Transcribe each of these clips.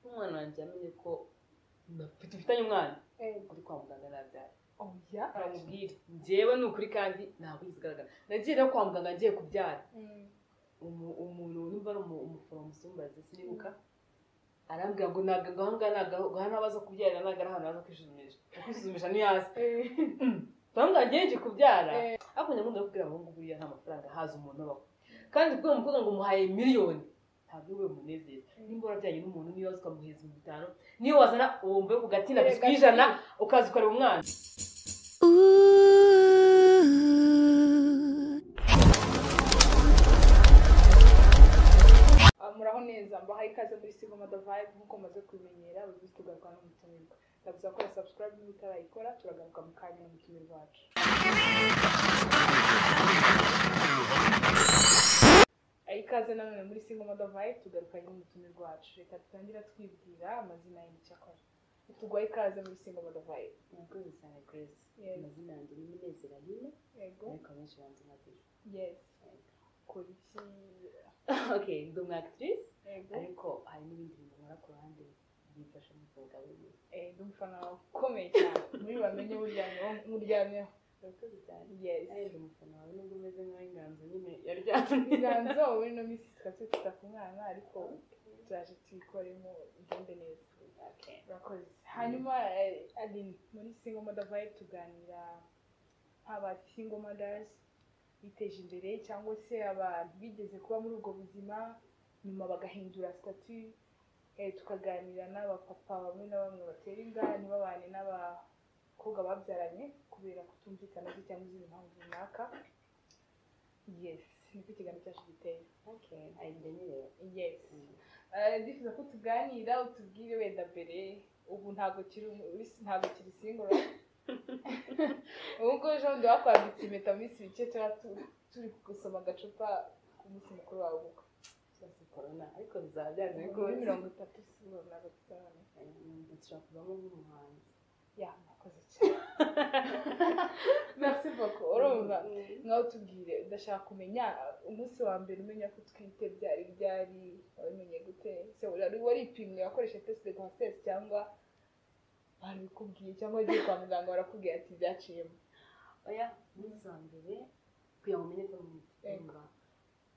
umwana wanjye yamenye ko dufitanye umwana uri kwa muganga nabyaye oya aramubwira njyewe ni ukuri kandi ntabwo bizigaragara nagiye no kwa muganga ngiye kubyara umu- umuntu numva ari umu- umuforomo simbazi sinibuka arambwira ngo ntabwo aho ngaho ntabwo hano abaza kubyarira ntabwo ari ahantu haza kwisuzumisha kwisuzumisha ni hasi bamwe ngejeje kubyara ariko nyamwunda yo kubwira abahungu buriya nta mafaranga haza umuntu abaho kandi kubera umukobwa ngo umuhaye miliyoni ntabwo we munezeza nimba warabyaye n'umuntu niyo waza ukamuheza ibihumbi bitanu niyo wazana uwo mvuye ku gatina biswi ijana ukaza ukareba umwana muraho neza mbahaye ikaze muri sigoma the vibe nk'uko mumaze kubimenyera buri munsi tugaruka no mu tumirwa ndabasaba ko subscribe niba utarayikora turagaruka mu kanya mu tumiro rwacu Aha ikaze nanone muri sigoma the vibe tugaruka nyine mu tumiro rwacu reka dutangira twibwira amazina y'imiti akora tuguha ikaze muri sigoma the vibe murakoze cyane grace Yes. amazina yanjye ni munezero aline yego ariko abenshi banze nkabiri yes kora iki okay ndi umu actrice yego ariko hari n'ibindi bintu nkora ku ruhande byifasha mu buzima bwa buri munsi Eh, ndi umufana wawe ukomeye cyane muri bamenye uryamyeho muryamyeho murakoze cyane yes ariko umufana wawe nubwo umeze nk'aho inganzo nyine yaryamye ibiganza wowe no minsi twese twita ku mwana ariko turaje tuyikoremo igende neza okay urakoze hanyuma eh, Aline, muri single mother vibe tuganira aba single mothers biteje imbere cyangwa se abantu bigeze kuba muri ubwo buzima nyuma bagahindura statu tukaganira n'abapapa bamwe na bamwe batera inda ntibabane n'abakobwa babyaranye kubera kutumvikana se cyangwa izindi mpamvu runaka yes niko ikiganiro cyacu giteye okay ayijyanye rero yes Eh, ndifuza ko tuganira utubwire wenda mbere ubu ntabwo kiri umu- ntabwo kiri singoro ubwo ejo bundi wakwambitse impeta mu minsi mike tuba tu- turi gusoma agacupa ku munsi mukuru wawe ubukwe cyose corona ariko bizaba byanze muri bikunze mirongo itatu sibura na gatanu Umuntu ashobora kuvamo nk'umuhanzi ya murakoze cyane merci beaucoup urumva ngaho tubwire ndashaka kumenya umunsi wa mbere umenya ko utwite byari byari wabimenye gute se wari waripimye wakoresha test de grossesse cyangwa babikubwiye cyangwa wagiye kwa muganga barakubwira ati byaciyemo oya umunsi wa mbere kugira ngo umenye ko ari umutunga Yego.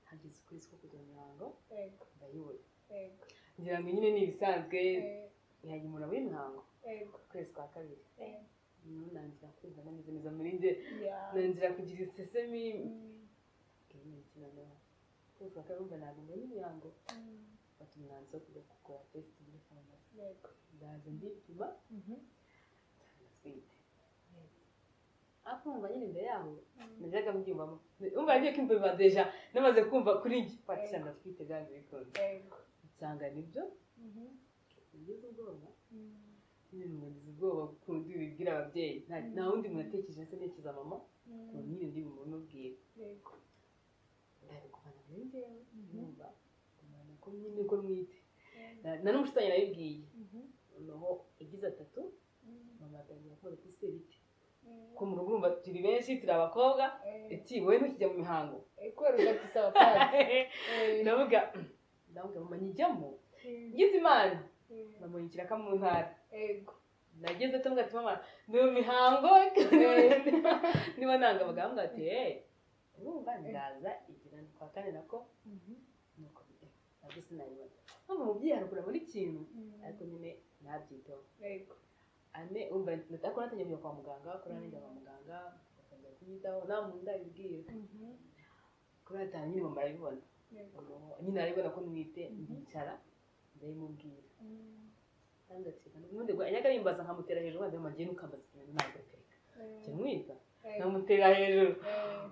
hageze ukwezi ko kugira mihango yego ndayibura yego ngira ngo nyine ni ibisanzwe eh, ntihagira umuntu abura imihango yego ukwezi kwa kabiri eh, nangira kumva nameze neza muri njye ya nangira kugira isesemi Mm, ukwezi kwa kabiri mba ntabwo mbonye imihango mm, mfata umwanzuro wo kujya kugura tesite muri farumasi yego ndaza ndipima Mhm, atwite ariko umva nyine imbere yaho mm, najyaga mbyumvamo umva nagiye kwimva deja namaze kumva kuri njye Yego. patishanga atwite byanze bikunze yego nsanga nibyo Mhm, ugize ubwoba mm, nyine mugize ubwoba kundi bibwira ababyeyi nta Mm. nta wundi muntu atekereje se ntekereza mama ngo mm, nyine ndi bumubwire yego ndabikubana muri njyewe Mhm. numva kumenya ko nyine ko mwite eh, Na- na n'umushutanyi nayibwiye mhm, noneho igize atatu mm, mama atangira kubona ko se bite mm, ko mu rugo urumva turi benshi turi abakobwa eh, ati wowe ntukijya mu mihango eh, kubera udafite abapadiri ndavuga ndavuga mama nyijyamo ngize imana bamuhindukira ko mu ntara yego nageze tumwe ati mama ni mu mihango niba nanga abaganga ati hey urumva ndaza igira kwa kane nako nuko bide nabyo sinabibona mpamvu umubyeyi harugura buri kintu ariko nyine nabyitaho yego ane umva ariko natangiye kujya kwa muganga kuri ane njya kwa muganga batangira kunyitaho nta muntu ndabibwira kuri atanu nyine mama arabibona yego nyine arabibona ko mwite Mhm. ndicara ndabimubwira kandi ati ubundi ngo ajyaga yimbaza nkamutera hejuru wajya amajye nukambaza ibintu ntabwo reka jya mwiga nkamutera hejuru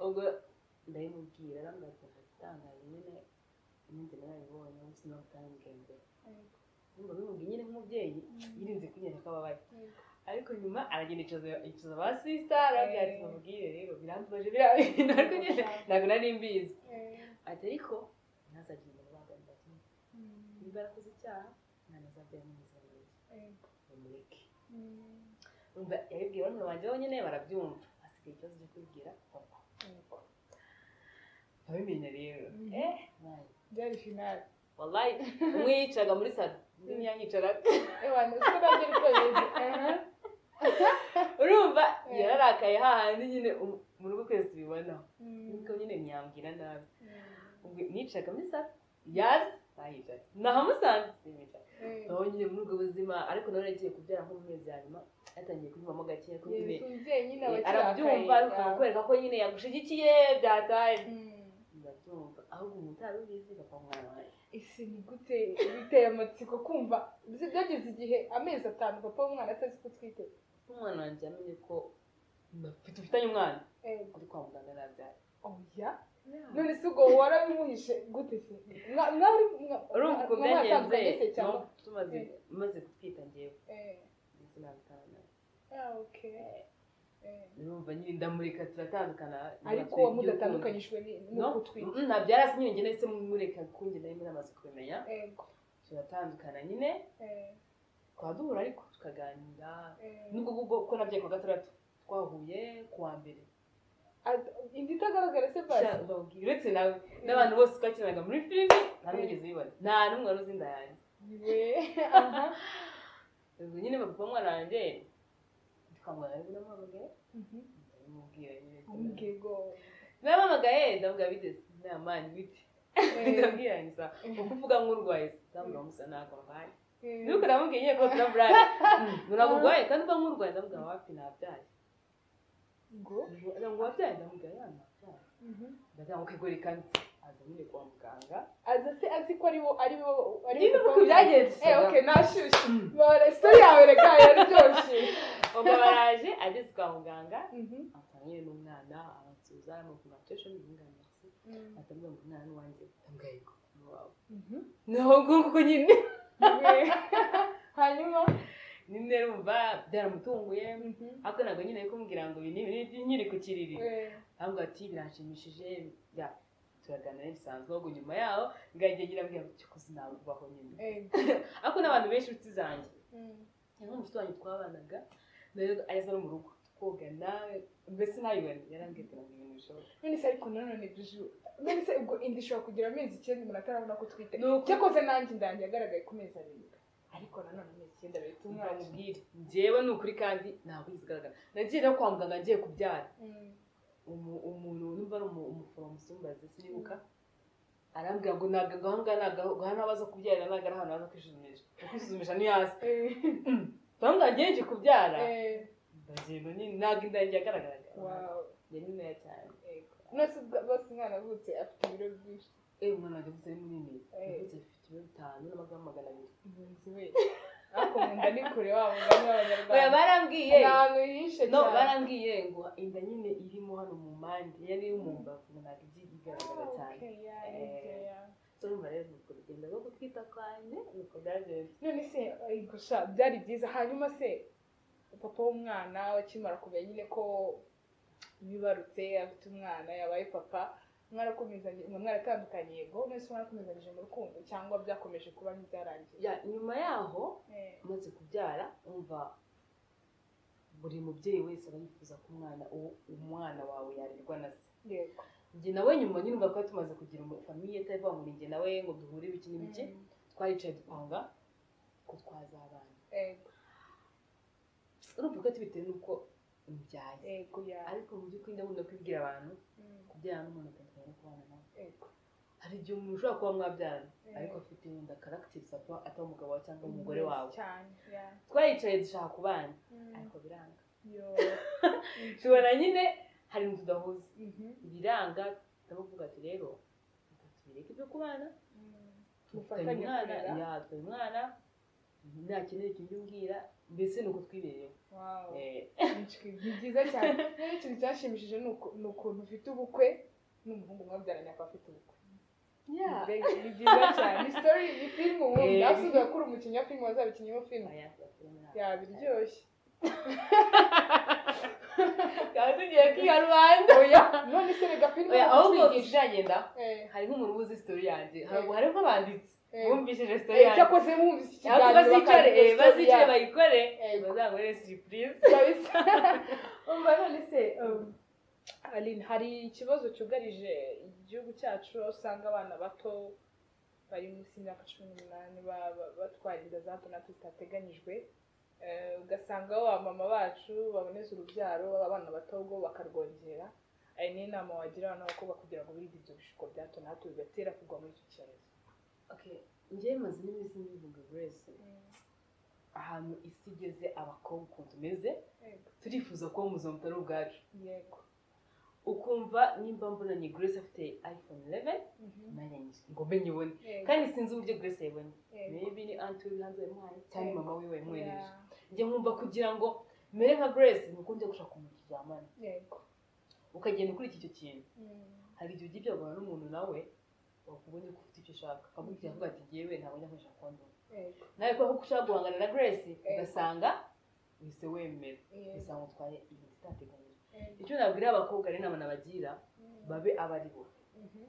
ubwo ndabimubwira arambwira ati nta gitangaje nyine ninjye narabibonye gusa ntabwo utambwiye mbere ubwo bimubwiye nyine nk'umubyeyi yirinze kunyereka ko ababaye ariko nyuma aragenda yicaza yicaza ba sisita arambwira ati bamubwire rero birambaje birabintu ariko nyine ntabwo nari mbizi ati ariko ntazagire umuntu ubangamiye ati niba yarakoze icyaha mwana azabyara mu buzima bwiza bamureke umva yabibwiye barumuna banjye bonyine barabyumva hasigaye ikibazo cyo kubibwira papa abimenya rero Mhm. eh wallahi. byari finale wallahi umwe yicaga muri salo n'inyanyicara ewana uko nabyo ariko bimeze aha urumva Eh. yararakaye hahandi nyine um- mu rugo kwezi tubibona Mm. niko nyine ntiyambwira nabi Mm. ubwo nicaga muri sare yazi nahicaye nahamusanze sinicaye aho nyine muri ubwo buzima ariko nawe yagiye kubyara nko mu mezi ya nyuma yatangiye kwiyumvamo gakeya ko nyine Yesu, umubyeyi nyine aba eh, akirakaye, arabyumva ariko ah. kukwereka ko nyine yagushigikiye byataye Mm. ndabyumva ahubwo umutari ubizi gapfa umwana wanjye ese ni gute biteye amatsiko kumva Uzi byageze igihe amezi atanu papa w'umwana atazi ko utwite umwana wanjye yamenye ko bafite ufitanye umwana Eh, kuri kwa muganga nabyaye oya none se ubwo warabimuhishe gute se Mwa- mwari mwa- urumva ukuntu mwa- mwatandukanye se byagenze cyangwa no tumaze Eh. maze gutwita ngewe Eh, ndetse n'abitana ah, okay. Eh. urumva nyine ndamureka turatandukana ariko nyuma mudatandukanyijwe ni- No, n'uko utwite mm, ntabyara nyine ngenda ndetse mureka kunjye nari muri amaze kubimenya Ego. turatandukana nyine Eh, tukaba duhura ariko tukaganira eh. nubwo ubwo ko nabyaye ku wa gatandatu twahuye ku wa mbere Ah, inda itagaragara se basi Sha- babwira, uretse nawe n'abantu bose twakinanaga muri filime nta n'umwe wigeze ubibona nta n'umwe wari uzi inda yanjye niwe aha ubwo nyine papa w'umwana wanjye twamugana ariko namuhamagaye Mhm. ndabimubwira nyine umubwigo namuhamagaye ndamubwira bigeze inama bite ndabwira ngo isa uko uvuga nk'urwaye se ndamubwira ngo usa ntabwo ndwaye nuko ndamubwiye nyine ko turaburaye ntabwo urwaye kandi uvuga nk'urwaye ndamubwira wapi ntabyaye ngo ndagira ngo wabyaye ndamubwira ya ntabyaye Mhm. ndagira ngo kegore kandi aza nyine kwa muganga aza se azi ko ari bo ari bo ari nyine uko bo- byagenze Eh, okay, nashyushye Mm. bara isitori yawe reka yaryoshye ubwo baraje ageze kwa muganga atanye n'umwana aransubiza aramuvuma atesha n'umwanaasi atamubwira ngo umwana wanjye atambwira yego wawe naho nguko nyine Niwe. hanyuma nyine rumva byaramutunguye ariko ntabwo nyine ari kumbwira ngo ibi ni ibi nkiri ku kiriri eh, ahubwo ati biranshimishije ya turaganira bisanzwe ahubwo nyuma yaho ngagiye nyirabwira ngo cyo kuzinabwaho nyine eh, ariko n'abantu benshi inshuti zanjye mm, cyangwa umushuti wanjye twabanaga nayo aza no mu rugo tukogana mbese ntabibone yarambwira ngo ibintu bishoboka none se ariko nanone biju none se ubwo inda ishobora kugira amezi icyenda umuntu atarabona ko utwite Nuko- cyakoze nanjye indange yagaragaye ku mezi abiri ariko nanone amezi icyenda bahita umwana tumwamubwire njyewe ni ukuri kandi ntabwo bizigaragara nagiye no kwa muganga ngiye kubyara Mm, umu- umuntu numva ari umu- umuforomo usumbaze sinibuka arambwira ngo ntabwo aho ngaho ntabwo hano abaza kubyarira ntabwo ari ahantu haza kwisuzumisha kwisuzumisha ni hasi eh, bamwe ngeje kubyara eh, ndagenda nyine ntabwo inda yanjye yagaragaraga wow, ni ntoya cyane ego. none se ubwo- bose umwana avutse afite ibiro byinshi ewe umwana wanjye avutse ari munini Eh. avutse afite ibiro bitanu n'amagarama magana abiri impunzi we ariko mu nda ni kure wa mugani oya w'abanyarwanda barambwiye ni ahantu hihishe no cyane barambwiye ngo inda nyine irimo hano mu mpande yari iri mu mbavu ntabwo igiye igaragara cyane Okay, yeah, yeah, yeah. so numva rero ni urugendo rwo gutwita kwanjye ni uko byagenze none se ariko sha byari byiza hanyuma se papa w'umwana akimara kumenya nyine ko bibarutse afite umwana yabaye papa mwarakomezanye mwa mwaratandukanye yego none se mwarakomezanyije mu rukundo cyangwa byakomeje kuba ntibyarangiye ya nyuma yaho Eh, umaze kubyara umva buri mubyeyi wese aba yifuza ko umwana uwo- umwana wawe yarerwa na se yego njye nawe nyuma nyine umva ko tumaze kugira famiye itavuga ngo ni njye nawe ngo duhure ibiki n'ibiki Mm, twaricaye dupanga ko twazabana yego urumva ko tubitewe n'uko mbyaye yego ya ariko mu by'ukuri ndabona kwibwira abantu Mm, kubyara n'umuntu atandukanye no kubana nawe yego hari igihe umuntu ushobora kuba mwabyarana Eh. ariko afite wenda karagiteri ataba atari umugabo wawe cyangwa umugore wawe cyane ya twaricaye dushaka kubana Mm, ariko biranga yo tubona nyine hari inzu tudahuza Mhm, ibiranga ndavuga ati rero reka tubireke ibyo kubana mm, tukaba mufatanye umwana kurera. ya tukaba umwana nta kintu kintu umbwira mbese ni uko twibereyeho Wow. Eh, ni byiza cyane rero ikintu cyashimishije ni uku- ni ukuntu ufite ubukwe n'umuhungu mwabyaranye akaba afite ubukwe yeah. Mbega ni byiza cyane ni sitori ni filime ubundi Eh. ntasubiye akora umukinnyi wa filime wazabikinnyeho filime Oya, turafilime ntabwo. yaba iryoshye tukaba tugiye kwiha rubanda oya none se rega filime Oya, ahubwo bakutwigisha tuzagenda Eh, hari nk'umuntu ubuze isitori yanjye Eh. hariho abanditsi eh. bumvishije Eh, isitori yanjye cyakoze mwumvise iki ahubwo bazicare eh, kiganiro bakareba story bazicare yabo. bayikore Yego. bazagore siripurize Kabisa. umva none se um, Aline hari ikibazo cyugarije igihugu cyacu aho usanga abana bato bari munsi y'imyaka cumi n'umunani ba- ba- batwara inda za hato na hato zitateganyijwe Eh, ugasanga wa mama bacu baboneza urubyaro abana bato ubwo bakarwongera ayo ni inama wagira abana b'abakobwa kugira ngo birinde ibyo bishuko bya hato na hato bigatera kugwa muri icyo cyorezo Okay, njyewe maze n'iminsi mbivuga buri wese ahantu isi igeze abakobwa ukuntu tumeze Yego. turifuza kuba umuzungu utari ubwacu yego ukumva nimba mbonanye grace afite iphone 11 Mhm. nanjye nzi- ngo menye ibone Yego. kandi sinzi uburyo grace yayibonye Yego. maybe ni anti we hanze yamuhaye cyangwa Yego. mama we wayimwohereje Yeah. njye nkumva kugira ngo mere nka grace ni uko njya gushaka umuntu turyamana yego ukagenda ukurikira icyo kintu Mm. hari igihe ujya ibyagana n'umuntu nawe wakubonye ko ufite icyo ushaka akabwira avuga ati ngewe ntabwo njya nkoresha kondomu yego nawe kubera ko ushaka guhangana na grace ugasanga uhise wemera yego ugasanga utwaye ibintu itateganyije yego icyo nabwira abakobwa rero inama nabagira Mm. babe abari bo Mhm.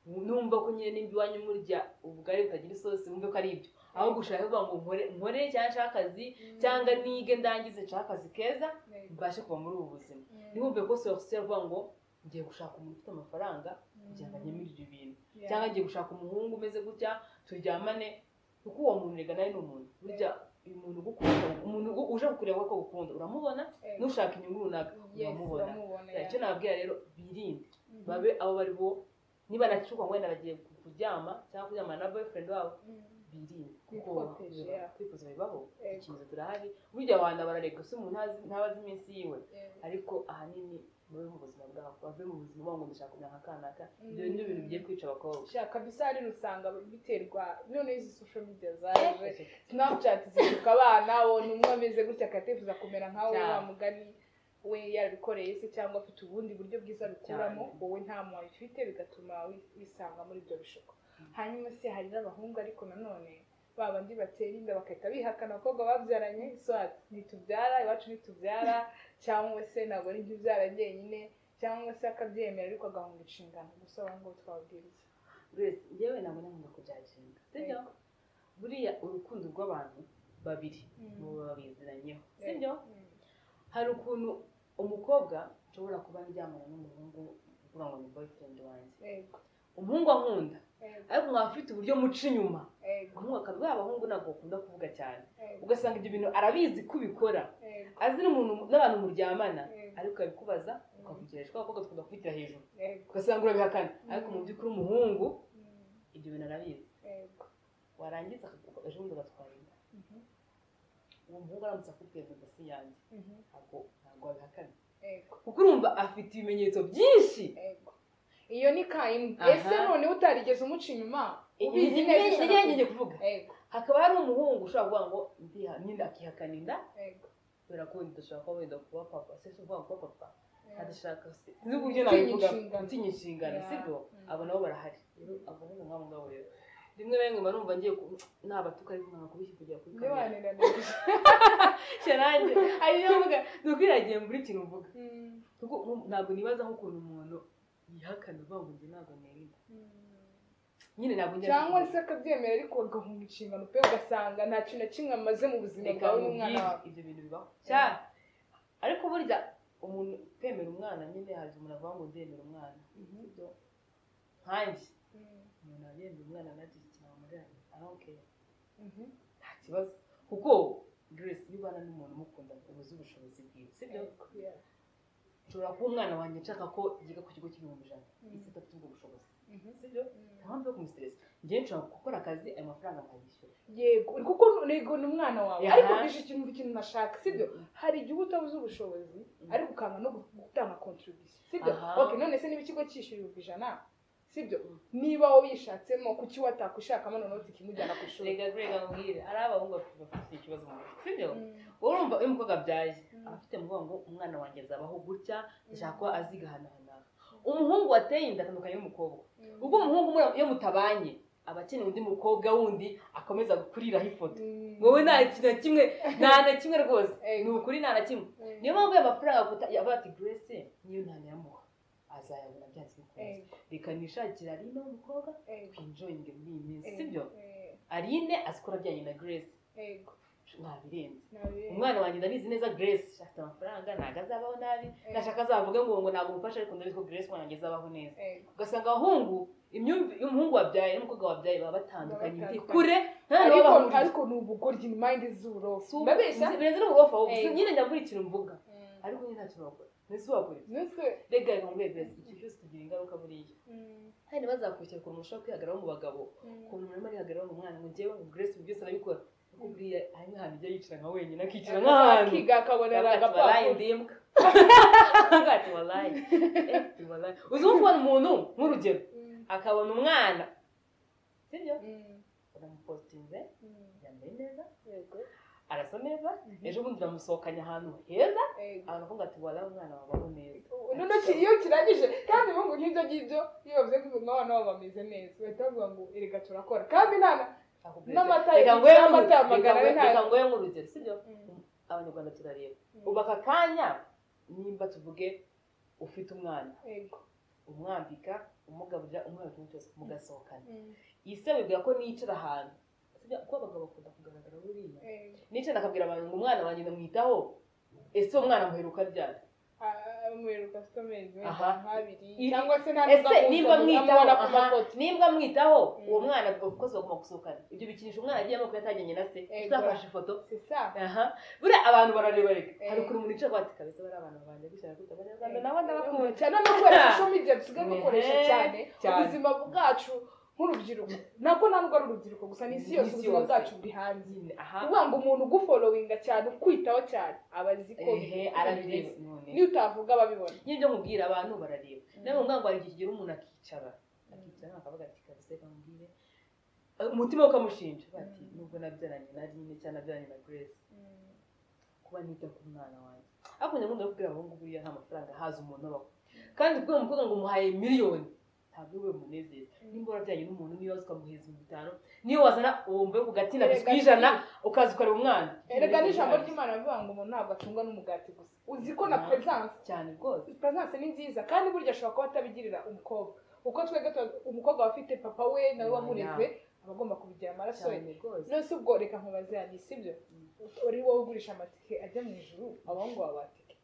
numva ko nyine nimba iwanyu murya ubugari butagira isosi mumve ko ari ibyo aho gushaka kuvuga ngo nkore nkore cyangwa nshake akazi Mm. cyangwa nige ndangize nshake akazi keza Yego. mbashe kuva muri ubu buzima Mm. ntibumve ko sorosiyo avuga ngo ngiye gushaka umuntu ufite amafaranga kugira ngo Mm. anyemurire ibintu Yeah. cyangwa ngiye gushaka umuhungu umeze gutya turyamane kuko uwo muntu rega nawe ni umuntu burya uyu muntu ugukunda umuntu ugu- uje kukureba ko agukunda uramubona Yego. n'ushaka inyungu runaka Yes, uramubona uramubona, yeah. icyo nababwira rero birinde Mhm. babe abo bari bo niba nacuka ngo wenda bagiye ku- kuryama cyangwa kuryamana na boyfriend wabo Mm. birinde Kwikoteje, yeah. kwifuza bibaho Yego. ikintu turahari burya abantu bararega se umuntu ntazi- ntabazi iminsi yiwe Yego. ariko ahanini mube mu buzima bwabo bave mu buzima bwabo ngo ndashaka kumera nka kanaka Mm. ibyo ni ibintu bigiye kwica abakobwa Sha, kabisa rero usanga biterwa none izi social media zaje snapchat zisuka abana ubona umwe ameze gutya akatifuza kumera nka wowe Cyane. wa mugani we yarabikoreye se cyangwa afite ubundi buryo bwiza abikuramo Cyane. wowe nta mwawe ufite bigatuma wi- wisanga muri ibyo bishuko Mm. hanyuma se hari n'abahungu ariko nanone ba bandi batera inda bagahita bihakana abakobwa babyaranye so ati, ntitubyara iwacu ntitubyara cyangwa se ntabwo ari ibyo ubyara njyenyine cyangwa se akabyemera ariko agahunga inshingano gusa abo ngabo twababwira iki Grace, njyewe ntabwo nabona ko byagenda sibyo Yego. buriya urukundo rw'abantu babiri muba babiziranyeho sibyo Mm. hari ukuntu umukobwa nshobora kuba ndyamana n'umuhungu uvuga ngo ni boyfriend wanjye Yego. umuhungu ankunda Yego. ariko nkaba afite uburyo muca inyuma Yego. umuhungu akabwa abahungu ntabwo bakunda kuvuga cyane Yego. ugasanga ibyo bintu arabizi ko ubikora Yego. azi n'umuntu n'abantu muryamana Yego. ariko akabikubaza ukavugira kuko abakobwa dukunda kubitira hejuru Yego. ugasanga urabihakana ariko Mm. mu by'ukuri umuhungu Mm. ibyo bintu arabizi Yego. warangiza akakuvuga ejo bundi agatwara inda Mhm. uwo muhungu aramutse akubwiye ngo ndasi yanjye Mhm. ntabwo ntabwo wabihakana Yego. kuko urumva afite ibimenyetso byinshi Yego. iyo ni ka imwe Aha. ese none utarigeze umuca inyuma ubizi neza nibyo ushaka ngiye kuvuga kuvuga. Yego. hakaba hari umuhungu ushobora kuvuga ngo ndiha nyine akihakana inda Yego. kubera ko wenda dushobora kuba wenda kuba papa se si ukuvuga ngo kuba papa Yeah. adashaka se Mm. sinzi uburyo Gutinya nabivuga inshingano. gutinya inshingano Yeah. sibyo Mm. abo nabo barahari rero abo ni nk'abo ngabo rero rimwe na rimwe mba numva ngiye ku- nabatuka ariko nkanga kubishyira kujya kuri Niba kamera wananirije. sharange ari yo mvuga ni ukwiragiye muri buri kintu mvuga Mm. kuko nku- ntabwo nibaza nk'ukuntu umuntu yihakana uvuga ngo njye ntabwo nerinda Mm. nyine ntabwo njya cyangwa se akabyemera ariko agahunga inshingano pe ugasanga nta kintu na kimwe amaze mu buzima reka bwawe n'umwana nkubwire wawe ibyo bintu bibaho cya ariko burya umuntu kwemera umwana nyine hari igihe umuntu avuga ngo ndemera umwana sibyo nkanjye Mm. umuntu abyemera umwana nagira ikintu wamureranye arawukeye Mhm. nta kibazo kuko grace iyo ubana n'umuntu umukunda ubuze ubushobozi bwiwe sibyo Yego. Yeah. nshobora kuba umwana wanjye nshaka ko yiga ku kigo cy'ibihumbi ijana Mm. isi idafite ubwo bushobozi Mhm. sibyo nta mpamvu yo kumusitiresa njyewe nshobora gukora akazi ayo mafaranga nkayishyura yego kuko ntego ni umwana wawe Aha. ariko bishe ikintu ikintu nashaka sibyo hari igihe uba utabuze ubushobozi Mm. ariko ukanga no gutanga contribution sibyo Aha. ok none se niba ikigo cyishyura ibihumbi ijana sibyo Mm. niba wowe yishatsemo kuki watakwishakamo noneho zikimujyana ku ishuri rega rega nkubwire ari abahungu bafite bafite ikibazo mu mutwe sibyo Mm. urumva iyo umukobwa abyaye Mm. aba afite muvuga ngo umwana wanjye azabaho gutya ndashaka ko aziga ahantu runaka umuhungu wateye inda atandukanye n'umukobwa ubwo umuhungu muri- iyo mutabanye aba akeneye undi mukobwa wundi akomeza kuriraho ifoto Mm. wowe nta kintu na kimwe nta na kimwe rwose Ego. ni ukuri nta na kimwe Mm. niyo mpamvu y'amafaranga avuga ati grace niyo ntanayamuha azayabona byanze bikunze Ego. reka nishakire arine w'umukobwa Ego. twinjoyinge muri iyi minsi Ego. sibyo Eh, arine azikora ajyanye na grace ego nabirenze nabi umwana wanjye ndabizi neza grace afite amafaranga ntabwo azabaho nabi Eh. ntashaka azavuge ngo ngo ntabwo umufasha ariko ndabizi ko grace wanjye azabaho neza Eh, ugasanga abahungu imyumvire y'umuhungu wabyaye n'umukobwa wabyaye baba batandukanye Baba ndi batandukanye. kure nta ariko n'abahurira ariko ni ubugoryi ni mayinde z'uburofu birenze ndabeshya n'ubugofa ubu Eh. nyine njya muri ikintu mvuga Mm. ariko nyine ntacyo bakora ntese wakora iki? Nutwe rega ntabwo grace ikintu cyose kigira ingaruka buriya Mm, kandi bazakwishyura ukuntu ushobora kwihagararaho mu bagabo mm. ukuntu umuntu arimo arihagararaho mu mwana ngo njyewe ngo grace byose arabikora nakubwiye hari nk'ahantu ijya yicara nka wenyine akicara nk'ahantu akiga akabona Wakati walayi agapapuro ndimbwa wakati walayi Eh, walayi uzi nko kubona umuntu nk'urugero Mm, akabona umwana sibyo mm, uramupositinze mm. yambaye neza Yego. arasa neza Mhm. ejo bundi uramusohokanye ahantu heza Yego. aravuga ati walayi umwana wabaho neza ubu ntoki iyo kirangije kandi n'ubu ngibyo ngibyo iyo bavuze ko ubuzima bw'abana babo bameze neza bahita bavuga ngo erega turakora kandi nta na Akubwira N'amata ati, reka nguhe n'amata nk'uru- amagara reka we ntayo. nguhe- reka nguhe nk'urugero sibyo abanyarwanda turareba ubu aka kanya nimba tuvuge ufite umwana Yego. umwambika umugaburira umwana kimwe cyose mugasohokana iyi se bibwira ko nicara ahantu Sibyo, kuko abagabo bakunda kugaragara buriya Yego. nicara akabwira abantu ngo umwana wanjye ndamwitaho ese uwo mwana muheruka ryari Ah, umwereka afite amezi wenda Aha. nk'abiri Iri- cyangwa se nta ese nimba mwitaho amubona ku aha, mafoto nimba mwitaho Mm. uwo mwana twakoze bagomba gusohokana ibyo bikinisha umwana agiye amoko yatangiranye na se Ego. utafashe ifoto sisa aha buriya abantu barareba reka Eh. hari ukuntu umuntu yicara ati kabisa bariya abantu babanje gushyira kuko abanyarwanda nabo ndabakunda cyane no gukoresha social media dusigaye dukoresha Ehe, cyane cyane. ubuzima bwacu nk'urubyiruko ntabwo ntabwo ari urubyiruko gusa ni isi yose Ni isi ubuzima yose. bwacu buri hanze nyine aha kuvuga ngo umuntu ugufolowinga cyane ukwitaho cyane aba azi ko ehe bimeze. arabireba none niyo utavuga ababibona n'ibyo mubwira abantu barareba Mm. nawe ngo hari igihe umuntu akicara akicara akavuga ati kabisa reka mubwire Eh, umutima we ukamushinja bati Mm. nubwo nabyaranye na rine cyangwa nabyaranye na grace kuba nita ku mwana wanjye ariko njya nkunda kubwira abahungu buriya nta mafaranga haza umuntu abaho kandi kubwira umukobwa ngo umuhaye miliyoni ntabwo we munezeza nimba warajyanye n'umuntu niyo waza ukamuheza ibihumbi bitanu niyo wazana uwo mvuye ku gatsina Erega ku ijana ukaza ukareba umwana erega n'ijambo ry'imana rivuga ngo umuntu ntabwo atungwa n'umugati gusa uzi ko na Mhm. peresanse cyane rwose peresanse ni nziza kandi burya ashobora kuba atabigirira umukobwa kuko twebwe tuba- umukobwa aba afite papa we nawe Mhm. wamureze aba agomba kubigira amaraso ye cyane rwose none se ubwo reka nkubaze yanjye sibyo uri wowe ugurisha amatike ajya mu ijuru abahungu baba batike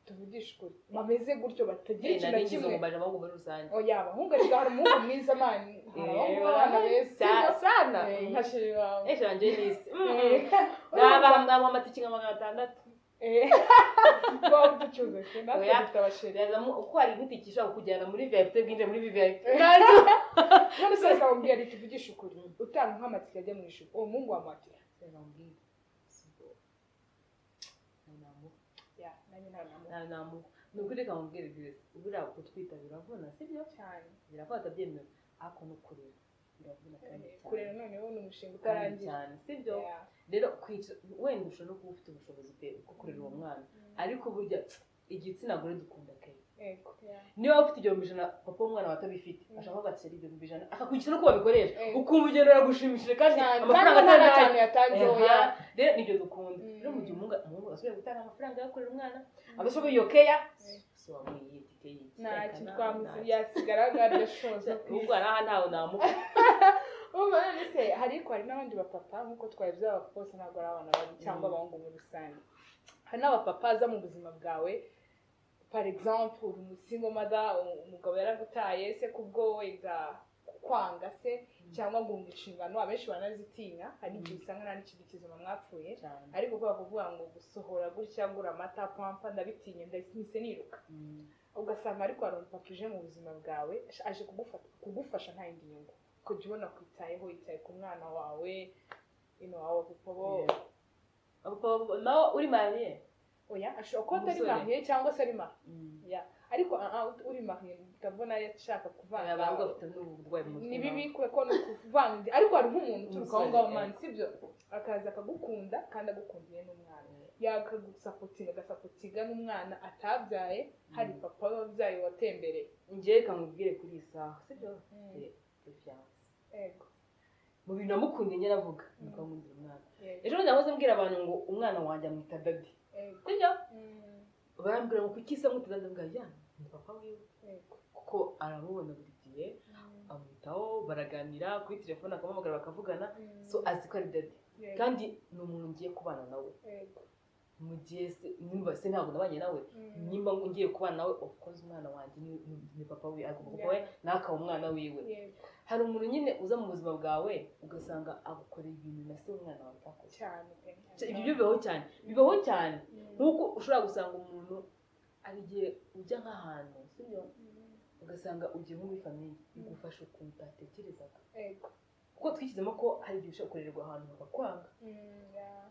tuvugishe ukuri bameze gutyo batagira Eh, ikintu na nari ngize kimwe ngo mbaje abahungu muri rusange oya abahungu ariko hari umuhungu mwiza mani hari abahungu b'abana beza sana Eh, nka sheri wawe ejo yanjye ni isi Eh. nabaha mwamuha amatike nka magana atandatu waba uducuruza se natwe Oya. dufite abasheri Birazamo uko hari nk'itike ishobora kukujyana muri vip bwinjire muri vip none se reka bambwira reka uvugishe ukuri utanga nk'amatike ajya mu ijuru uwo muhungu wamuhatira ya nanjye ntawe namuha ni ukuri reka mubwire bwiza buriya kutwita biravuna sibyo cyane biravuna atabyemera ariko no kurera biravuna kandi kurera cyane noneho ni umushinga kandi utarangiye cyane sibyo Ya. rero kwicara wenda ushobora no kuba ufite ubushobozi pe bwo kurera uwo mwana ariko burya igitsina gore dukunda kenshi Yego. Ya. niba ufite igihumbi ijana papa w'umwana wawe atabifite Mm. ashaka agatira igihumbi ijana akakwigisha no uko babikoresha Eh. ukumva urugendo biragushimishije kandi Cyane. amafaranga Kandi nta atari cyane yatanze oya ayo rero nibyo dukunda Mm. rero mu gihe umuhungu- umuhungu asubira gutanga amafaranga yo kurera umwana agashoboye iyo keya Eh. si wamuyiye itike y'iki nta reka kintu nawe twamuzi nta- yasigara nkaryo shoza ubwo aha ntawe namuha Urumva none se hari ariko hari n'abandi bapapa nk'uko twabivuze abapapa bose ntabwo ari abana babi cyangwa Mm. abahungu muri rusange hari n'abapapa aza mu buzima bwawe par exemple uri umusingo mada umugabo yaragutaye se kubwo wenda kwanga se Mm. cyangwa guhunga inshingano abenshi baranazitinya hari igihe usanga nta n'ikintu kizima mwapfuye cyane ariko kubera kuvuga ngo gusohora gutya ngura amata pampa ndabitinya ndahise niruka Mm. ugasanga ariko hari umupapa uje mu buzima bwawe aje kugufata kugufasha nta yindi nyungu kujya ubona kwitayeho yitaye ku mwana wawe ino wawe kuko bo Yeah. Papa, nawe uri mariye oya ashobora kuba atari Umusore. mariye cyangwa se ari mariye Mm. Ya. ariko ah, ah, uri mariye ndabona yashaka kuvanga abantu bafite n'uburwayi mu mutwe ni nabo. bibi kubera ko ni ukuvanga indi- ariko hari nk'umuntu uturuka aho Umusore, ngaho eh. mani sibyo akaza akagukunda kandi agukundiye n'umwana Eh. yakagusapotinga agasapotinga n'umwana atabyaye hari Mm. papa wabyaye watembereye njyewe kamubwire kuri iyi saha sibyo Eh, confiance. Yego. mu bintu namukunde njye navuga Mm. nuko nkundira umwana Yego. ejo bundi nahoze mbwira abantu ngo umwana wanjye amwita dadi Yego. sibyo Mm. barambwira ngo kuki se amwita dadi mbwira ya ni papa wiwe Yego. kuko aramubona buri gihe amwitaho baraganira kuri telefone akamuhamagara bakavugana Mm. so azi ko ari dede Yego. kandi ni umuntu ngiye kubana nawe Yego. mu gihe se nimba se ntabwo nabanye nawe Mm. nimba ngiye kubana nawe of course umwana wanjye ni, ni- ni papa we agomba kuba we nawe akaba umwana wiwe Yego. hari umuntu nyine uza mu buzima bwawe ugasanga agukorera ibintu na se umwana wawe atakoze cyane Cya- ibyo bibaho cyane bibaho cyane Mm. nk'uko ushobora gusanga umuntu hari igihe ujya nk'ahantu sibyo Mm. ugasanga ugiye nko muri famiye Mm. igufasha ukuntu utatekerezaga Yego. kuko twishyizemo ko hari igihe ushobora gukorerwa ahantu bakakwanga Mm, yeah.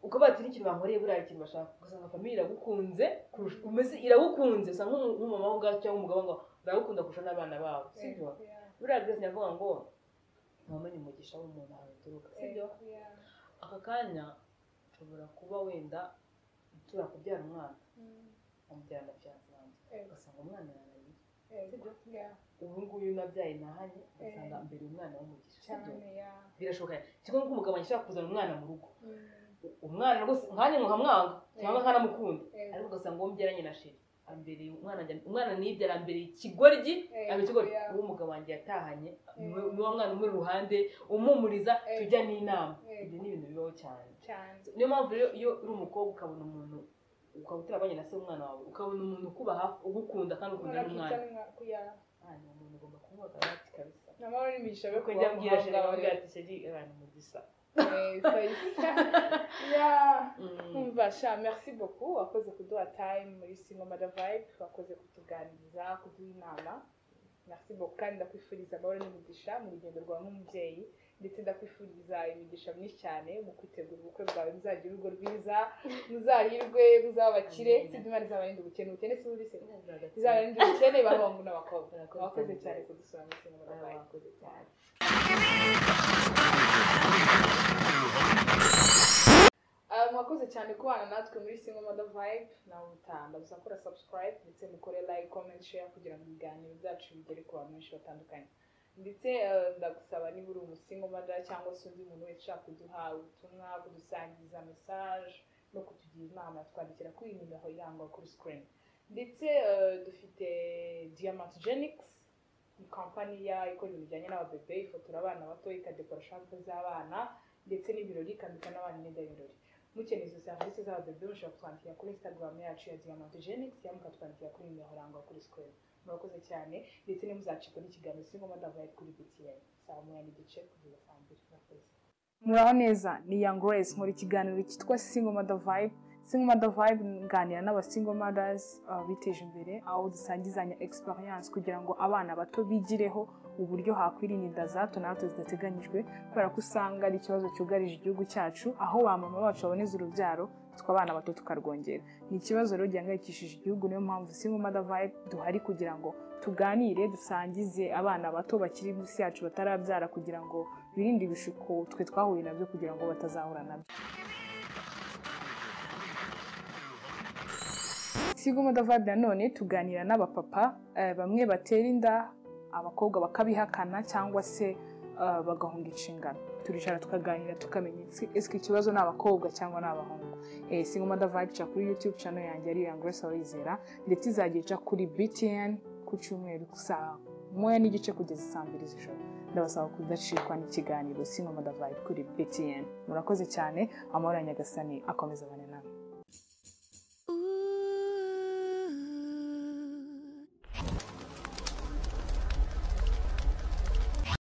ukavuga ati n'ikintu bankoreye buriya ikintu bashaka ugasanga famiye iragukunze kurusha umeze iragukunze usa nk'umu- nk'umumama we ubwawe cyangwa umugabo we ngo baragukunda kurusha n'abana babo sibyo Yego, yeah. buriya grace yavuga ngo mama ni umugisha w'umuntu ahantu uturuka sibyo Yego, yeah. aka kanya ushobora kuba wenda ushobora kubyara umwana Mm. umubyara na fiyanse wanjye Yego. ugasanga umwana yananiye Yego. Yeah. ubu nguyu nabyaye nahanye ugasanga Eh. mbere umwana w'umugisha sibyo cyane yeah. birashoboka kimwe nk'uko umugabo ashobora kuzana umwana mu rugo Mm. U- umwana rwose nkanjye nkamwanga cyangwa Eh. nkanamukunda Yego. ariko ugasanga uwo mbyaranye na sheri ambere umwana njya- umwana nibyara ambere ikigoryi Eh, aba ikigoryi yeah. uwo umugabo wanjye yatahanye Eh. niwe niwe mwana umuri iruhande umumuriza Eh. tujya n'inama Eh. ibyo ni ibintu bibaho cyane cyane niyo mpamvu rero iyo uri umukobwa ukabona umuntu ukaba utarabanye na se w'umwana wawe ukabona umuntu ukuba hafi ugukunda kandi ukunda n'umwana Aha ni umuntu ugomba kumuha karate kabisa namara n'imigisha yo kuko njya mbwira sheri akamubwira ati sheri abantu mugisa kumva sha merci beaucoup wakoze kuduha time muri sinema da vibe wakoze kutuganiriza kuduha inama merci beaucoup kandi ndakwifuriza amahoro n'imigisha mu rugendo rwawe nk'umubyeyi ndetse ndakwifuriza imigisha myinshi cyane mu kwitegura ubukwe bwawe muzagira urugo rwiza muzahirwe muzaba abakire Amen. sibyo imana izabarinde ubukene ubukene si bubi se Bizarre izabarinde ubukene b'abahungu n'abakobwa Murakoze wakoze cyane. cyane kudusura muri sinema da vibe abakoze cyane Ah, mwakoze cyane kubana natwe muri single mother vibe nawe utamba gusa kora subscribe ndetse mukore like comment share kugira ngo ibiganiro byacu bigere ku bantu benshi batandukanye ndetse ah, ndagusaba niba uri umusingo mother cyangwa se undi muntu wese ushaka kuduha ubutumwa kudusangiza message no kutugira inama twandikira kuri iyi nimero irangwa kuri screen ndetse ah, dufite diamant genics ni kampani ya ikora ibintu bijyanye n'ababebe ifotora abana bato ikadekora shampo z'abana ndetse n'ibirori ikambika n'abana imyenda y'ibirori mukeneye izo serivisi zabo bebe mushobora kutwandikira kuri instagram yacu ya diamant genics cyangwa mukatwandikira kuri nimero irangwa kuri screen murakoze cyane ndetse ntimuzacikwe n'ikiganiro singo madavaye kuri btn saa moya n'igice kugeza saa mbiri murakoze muraho neza ni young grace muri kiganiro cyitwa singo madavibe singo madavibe nganira n'abasingo mothers uh, biteje imbere aho dusangizanya experience kugira ngo abana bato bigireho uburyo hakwirinda inda za hato na hato zidateganyijwe kubera ko usanga ari ikibazo cyugarije igihugu cyacu aho ba mama bacu baboneza urubyaro twe abana bato tukarwongera ni ikibazo rero gihangayikishije igihugu niyo mpamvu singo mother vibe duhari kugira ngo tuganire dusangize abana bato bakiri munsi yacu batarabyara kugira ngo birinde ibishuko twe twahuye nabyo kugira ngo batazahura nabyo singo mother vibe nanone tuganira n'abapapa eh, bamwe batera inda abakobwa bakabihakana cyangwa se eh, bagahunga inshingano turicara tukaganira tukamenya ese- ese ikibazo ni abakobwa cyangwa ni abahungu eh, single mother vibe ica kuri youtube channel yanjye ari Young Grace Awizera ndetse izajya ica kuri btn ku cyumweru saa moya n'igice kugeza saa mbiri z'ijoro ndabasaba kudacikwa n'ikiganiro single mother vibe kuri btn murakoze cyane amahoro ya nyagasani akomeza abane namwe